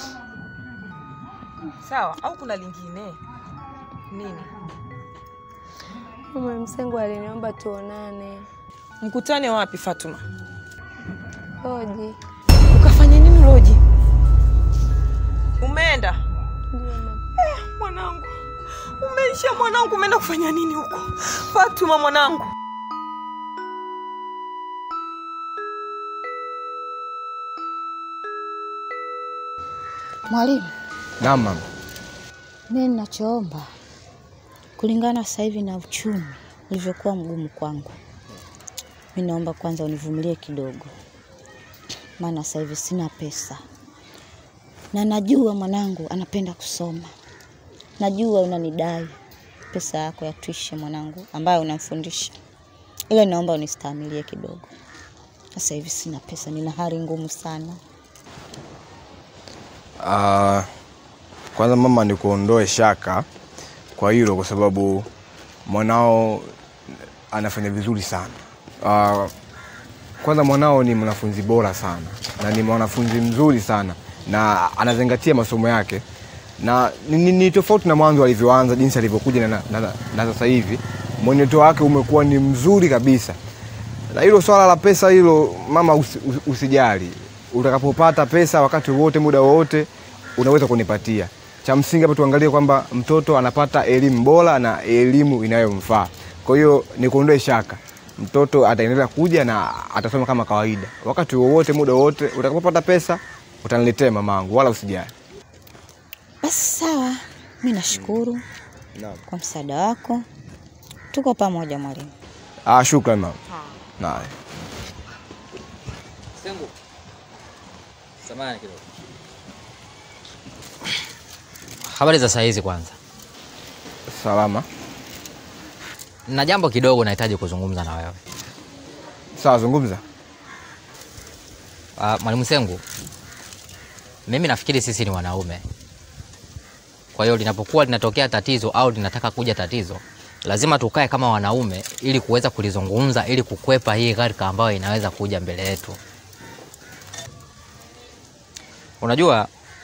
Sawa, au kuna lingine nini? Mwalimu Sengu aliniomba tuonane. Mkutane wapi Fatuma? Oji. Ukafanya nini Roji? Umeenda Ndio mama. eh, mwanangu, umeisha mwanangu, umeenda kufanya nini huko? Fatuma mwanangu. Mwalimu, Naam mama. mimi ninachoomba kulingana sasa hivi na uchumi ulivyokuwa mgumu kwangu, mi naomba kwanza univumilie kidogo, maana sasa hivi sina pesa, na najua mwanangu anapenda kusoma, najua unanidai pesa yako ya tuition mwanangu, ambayo unamfundisha, ila naomba unistahimilie kidogo. Sasa hivi sina pesa, nina hali ngumu sana. Ah, kwanza mama, nikuondoe shaka kwa hilo, kwa sababu mwanao anafanya vizuri sana. Ah, kwanza mwanao ni mwanafunzi bora sana na ni mwanafunzi mzuri sana na anazingatia masomo yake na ni, ni, ni tofauti na mwanzo alivyoanza, jinsi alivyokuja na, na, na, na sasa hivi mwenendo wake umekuwa ni mzuri kabisa. Na hilo swala la pesa hilo mama, usi, usi- usijali. Utakapopata pesa wakati wowote, muda wowote, unaweza kunipatia. Cha msingi hapa tuangalie kwamba mtoto anapata elimu bora na elimu inayomfaa. Kwa hiyo nikuondoe shaka, mtoto ataendelea kuja na atasoma kama kawaida. Wakati wowote, muda wowote, utakapopata pesa utaniletea mamangu, wala usijali. Basi sawa, mi nashukuru kwa msaada wako. Tuko pamoja mwalimu. Ah, shukrani mama. Naye. Sengu. Samahani kidogo. Habari za saa hizi kwanza. Salama. Na jambo kidogo nahitaji kuzungumza na wewe. Sawa, zungumza. Uh, Mwalimu Sengu, mimi nafikiri sisi ni wanaume. Kwa hiyo linapokuwa linatokea tatizo au linataka kuja tatizo, lazima tukae kama wanaume ili kuweza kulizungumza ili kukwepa hii gharika ambayo inaweza kuja mbele yetu. Unajua,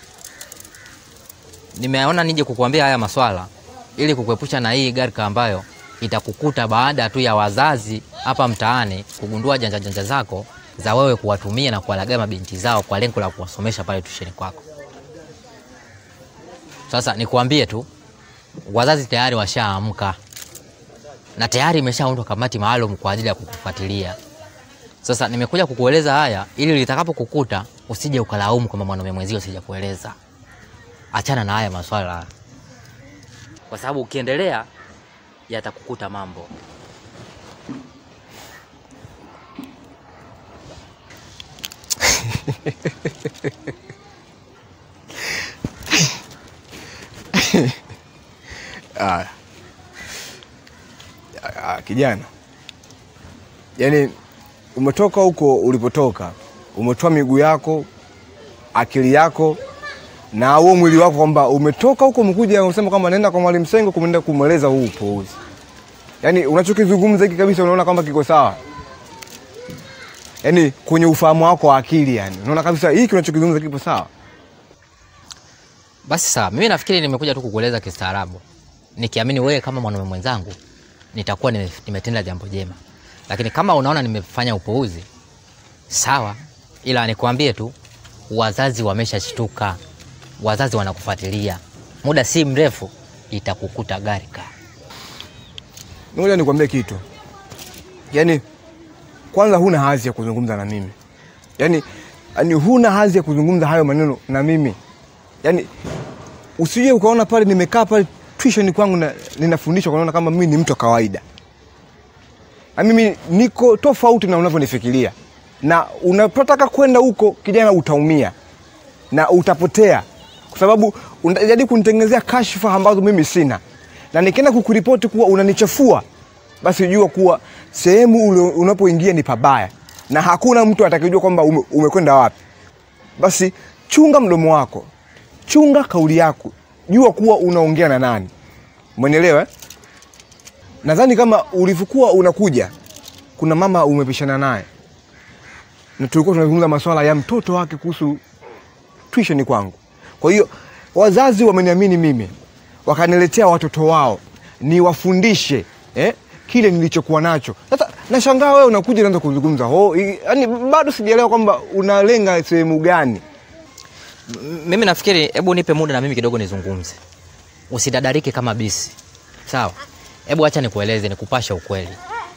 nimeona nije kukuambia haya maswala ili kukuepusha na hii gharika ambayo itakukuta baada tu ya wazazi hapa mtaani kugundua janja janja zako za wewe kuwatumia na kuwalagai mabinti zao kwa lengo la kuwasomesha pale tusheni kwako. Sasa nikuambie tu, wazazi tayari washaamka na tayari imeshaundwa kamati maalum kwa ajili ya kukufuatilia. Sasa nimekuja kukueleza haya ili litakapokukuta usije ukalaumu kwamba mwanaume mwenzio sija kueleza. Achana na haya maswala, kwa sababu ukiendelea yatakukuta mambo. Ah. Ah, kijana, yaani umetoka huko ulipotoka, umetoa miguu yako, akili yako na huo mwili wako, kwamba umetoka huko umekuja unasema kwamba naenda kwa mwalimu Sengo kumwenda kumweleza huu upuuzi. Yaani unachokizungumza hiki kabisa, unaona kwamba kiko sawa? Yaani kwenye ufahamu wako wa akili, yani unaona kabisa hiki unachokizungumza kipo sawa? Basi sawa, mimi nafikiri nimekuja tu kukueleza kistaarabu, nikiamini wewe kama mwanaume mwenzangu nitakuwa nime- nimetenda jambo jema, lakini kama unaona nimefanya upuuzi, sawa, ila nikwambie tu, wazazi wameshashtuka, wazazi wanakufuatilia, muda si mrefu itakukuta gari ka Ngoja nikwambie kitu, yaani kwanza huna hadhi ya kuzungumza na mimi, yaani yaani huna hadhi ya kuzungumza hayo maneno na mimi, yaani usije ukaona pale nimekaa pale tuition kwangu na ninafundishwa unaona kama mimi ni mtu wa kawaida. Na mimi niko tofauti na unavyonifikiria, na unapotaka kwenda huko kijana, utaumia na utapotea, kwa sababu unajaribu kunitengenezea kashfa ambazo mimi sina, na nikienda kukuripoti kuwa unanichafua, basi jua kuwa sehemu ule unapoingia ni pabaya, na hakuna mtu atakayejua kwamba ume, umekwenda wapi. Basi chunga mdomo wako, chunga kauli yako, jua kuwa unaongea na nani. Umenielewa? eh? Nadhani kama ulivyokuwa unakuja, kuna mama umepishana naye na tulikuwa tunazungumza masuala ya mtoto wake kuhusu tuition kwangu. Kwa hiyo wazazi wameniamini mimi, wakaniletea watoto wao niwafundishe eh, kile nilichokuwa nacho. Sasa nashangaa wewe unakuja unaanza kuzungumza ho, yani bado sijaelewa kwamba unalenga sehemu gani. M- mimi nafikiri, hebu nipe muda na mimi kidogo nizungumze, usidadarike kama bisi, sawa? Hebu acha nikueleze, nikupashe ukweli.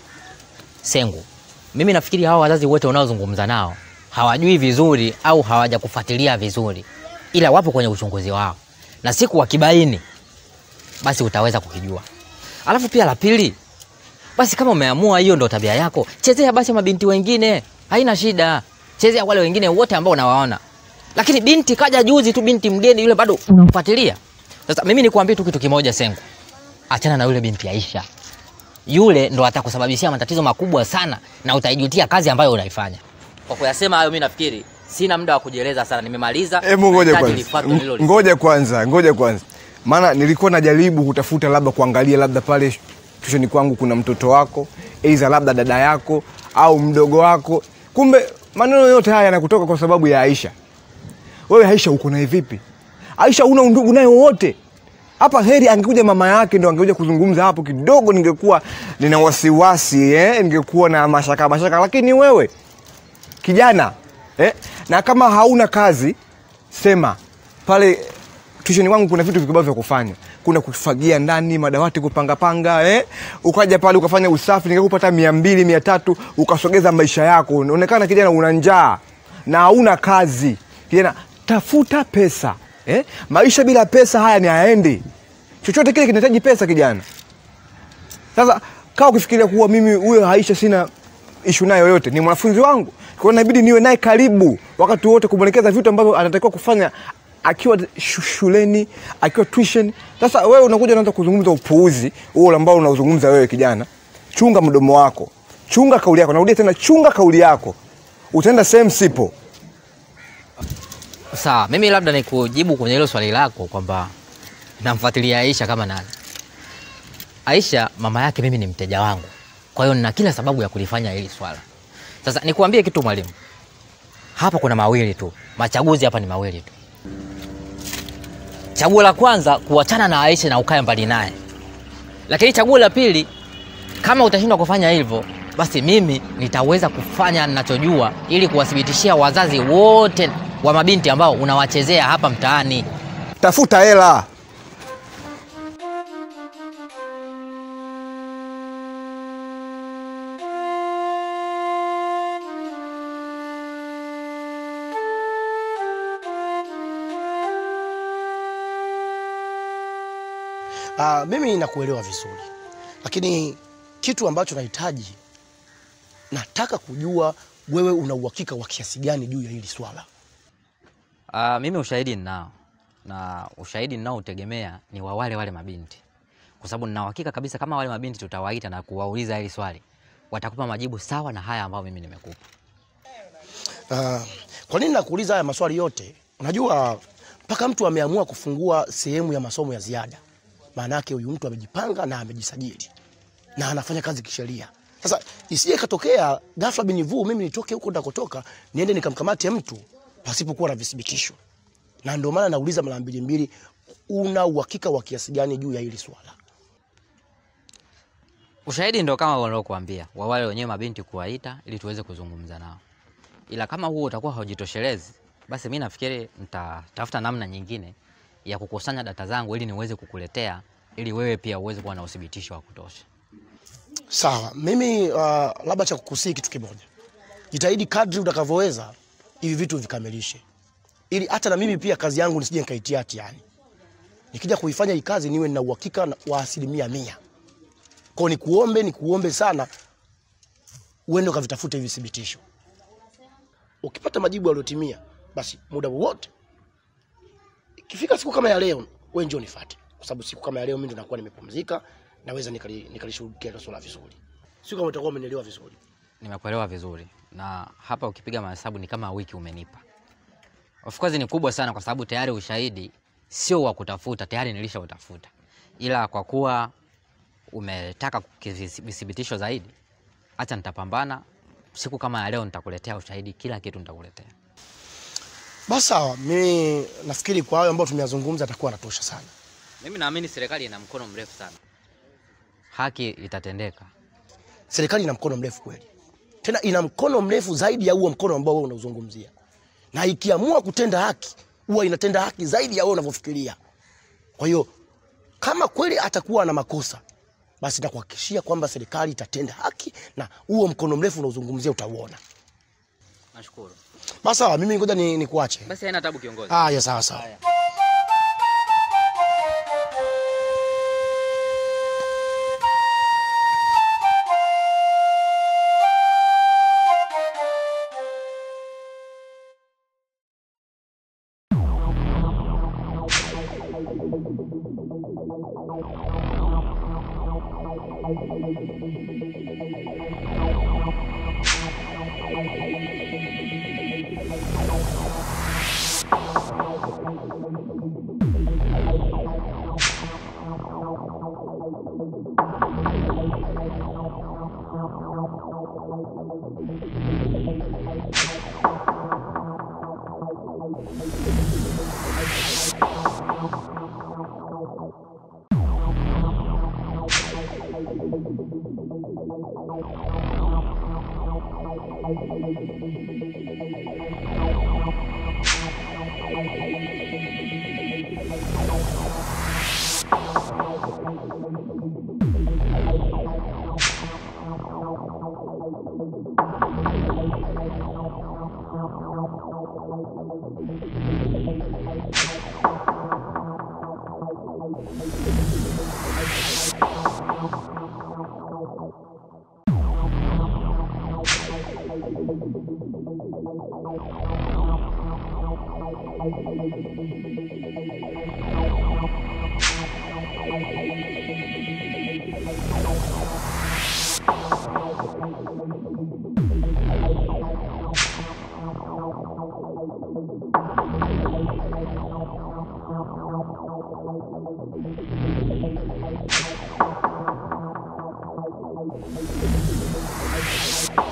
Sengu, mimi nafikiri hawa wazazi wote unaozungumza nao hawajui vizuri au hawajakufuatilia vizuri, ila wapo kwenye uchunguzi wao, na siku wakibaini, basi utaweza kukijua. Alafu pia la pili, basi kama umeamua hiyo ndo tabia yako, chezea basi mabinti wengine, haina shida. Chezea wale wengine wote ambao unawaona, lakini binti kaja juzi tu, binti mgeni yule bado unamfuatilia. Sasa mimi nikuambie tu kitu kimoja, Sengu, achana na yule binti Aisha. Yule ndo atakusababishia matatizo makubwa sana, na utaijutia kazi ambayo unaifanya. Kwa kuyasema hayo, mimi nafikiri sina muda wa kujieleza sana, nimemaliza. Hebu ngoja Nahitaji kwanza, lifuatwe hilo Ng- ngoja kwanza, ngoja kwanza, maana nilikuwa najaribu kutafuta labda kuangalia labda pale tushoni kwangu kuna mtoto wako, aidha labda dada yako au mdogo wako, kumbe maneno yote haya yanakutoka kwa sababu ya Aisha. Wewe Aisha uko naye vipi? Aisha una undugu naye wowote? Hapa heri angekuja mama yake ndo angekuja kuzungumza hapo kidogo, ningekuwa nina wasiwasi eh, ningekuwa na mashaka mashaka, lakini wewe kijana eh, na kama hauna kazi sema pale tusheni wangu kuna vitu vikubwa vya kufanya kuna kufagia ndani madawati kupangapanga eh? ukaja pale ukafanya usafi ningekupata mia mbili mia tatu ukasogeza maisha yako unaonekana kijana una njaa na hauna kazi kijana tafuta pesa eh? maisha bila pesa haya ni hayaendi chochote kile kinahitaji pesa kijana sasa kaa ukifikiria kuwa mimi huyo Aisha sina ishu naye yoyote, ni mwanafunzi wangu, kwa hiyo inabidi niwe naye karibu wakati wote, kumwelekeza vitu ambavyo anatakiwa kufanya akiwa shu- shuleni, akiwa tuition. Sasa wewe unakuja unaanza kuzungumza upuuzi huo ambao unauzungumza wewe kijana. Chunga mdomo wako, chunga kauli yako. Narudia tena, chunga kauli yako, utaenda sehemu sipo. Sawa, mimi labda nikujibu kwenye hilo swali lako kwamba namfuatilia Aisha kama nani. Aisha mama yake mimi ni mteja wangu, kwa hiyo nina kila sababu ya kulifanya hili swala. Sasa nikuambie kitu mwalimu, hapa kuna mawili tu, machaguzi hapa ni mawili tu. Chaguo la kwanza kuachana na Aisha na ukae mbali naye, lakini chaguo la pili, kama utashindwa kufanya hivyo, basi mimi nitaweza kufanya ninachojua ili kuwathibitishia wazazi wote wa mabinti ambao unawachezea hapa mtaani. Tafuta hela. Uh, mimi nakuelewa vizuri, lakini kitu ambacho nahitaji, nataka kujua wewe una uhakika wa kiasi gani juu ya hili swala. Uh, mimi ushahidi ninao na ushahidi ninaoutegemea ni wa wale wale mabinti, kwa sababu nina uhakika kabisa kama wale mabinti tutawaita na kuwauliza hili swali, watakupa majibu sawa na haya ambayo mimi nimekupa. Uh, kwa nini nakuuliza haya maswali yote? Unajua mpaka mtu ameamua kufungua sehemu ya masomo ya ziada, maana yake huyu mtu amejipanga na amejisajili na anafanya kazi kisheria. Sasa isije katokea ghafla binivu mimi nitoke huko ndakotoka niende nikamkamate mtu pasipokuwa na vithibitisho, na ndio maana nauliza mara mbili mbili, una uhakika wa kiasi gani juu ya hili swala? Ushahidi ndo kama waliokuambia wa wale wenyewe mabinti kuwaita ili tuweze kuzungumza nao, ila kama huo utakuwa haujitoshelezi, basi mi nafikiri nitatafuta namna nyingine ya kukusanya data zangu ili niweze kukuletea, ili wewe pia uweze kuwa na uthibitisho wa kutosha. Sawa, mimi uh, labda cha kukusii kitu kimoja, jitahidi kadri utakavyoweza hivi vitu vikamilishe, ili hata na mimi pia kazi yangu nisije nikaitia hatiani. Nikija kuifanya hii kazi niwe na uhakika na- wa asilimia mia. Kwa nikuombe, nikuombe sana uende ukavitafute hivi thibitisho. Ukipata majibu yaliyotimia, basi muda wowote ikifika siku kama ya leo, wewe njoo nifuate, kwa sababu siku kama ya leo mimi ndo nakuwa nimepumzika, naweza nikali- nikalishughulikia hilo swala vizuri. Sio kama utakuwa umenielewa vizuri. Nimekuelewa vizuri, na hapa ukipiga mahesabu ni kama wiki umenipa. Of course ni kubwa sana, kwa sababu tayari ushahidi sio wa kutafuta, tayari nilishautafuta, ila kwa kuwa umetaka kithibitisho zaidi, acha nitapambana. Siku kama ya leo nitakuletea ushahidi, kila kitu nitakuletea. Basi sawa, mimi nafikiri kwa hayo ambayo tumeyazungumza atakuwa anatosha sana. Mimi naamini serikali ina mkono mrefu sana, haki itatendeka. Serikali ina mkono mrefu kweli, tena ina mkono mrefu zaidi ya huo mkono ambao wewe unauzungumzia, na ikiamua kutenda haki huwa inatenda haki zaidi ya wewe unavyofikiria. Kwa hiyo kama kweli atakuwa na makosa, basi nitakuhakikishia kwamba serikali itatenda haki na huo mkono mrefu unaozungumzia utauona. Nashukuru. Basi sawa, mimi ngoja ni, nikuache. Basi haina tabu kiongozi. Haya, sawa sawa. Thank you.